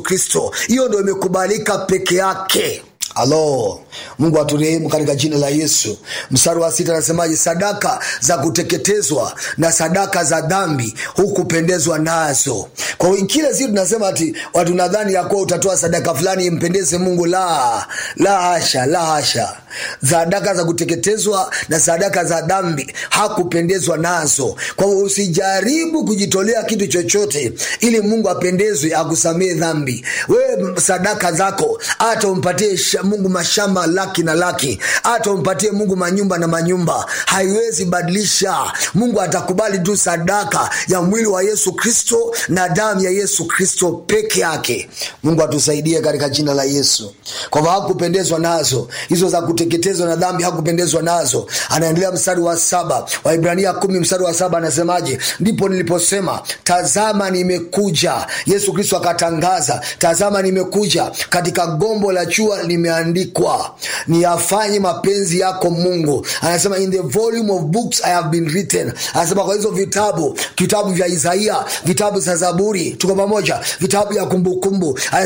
kristo hiyo ndo imekubalika peke yake alo mungu aturehemu katika jina la yesu mstari wa sita anasemaje sadaka za kuteketezwa na sadaka za dhambi hukupendezwa nazo kwa hiyo kile siku tunasema ati watu nadhani ya kuwa utatoa sadaka fulani impendeze mungu la la hasha la hasha sadaka za kuteketezwa na sadaka za dhambi hakupendezwa nazo kwa hiyo usijaribu kujitolea kitu chochote ili mungu apendezwe akusamee dhambi wewe sadaka zako hata umpatie mungu mashamba laki na laki hata umpatie mungu manyumba na manyumba haiwezi badilisha mungu atakubali tu sadaka ya mwili wa yesu kristo na damu ya yesu kristo peke yake mungu atusaidie katika jina la yesu kwamba hakupendezwa nazo hizo za kuteketezwa na dhambi hakupendezwa nazo anaendelea mstari wa saba waibrania kumi mstari wa saba anasemaje ndipo niliposema tazama nimekuja yesu kristo akatangaza tazama nimekuja katika gombo la chua limeandikwa niyafanye mapenzi yako mungu anasema in the volume of books i have been written anasema kwa hizo vitabu vitabu vya isaia vitabu za zaburi tuko pamoja vitabu ya kumbukumbu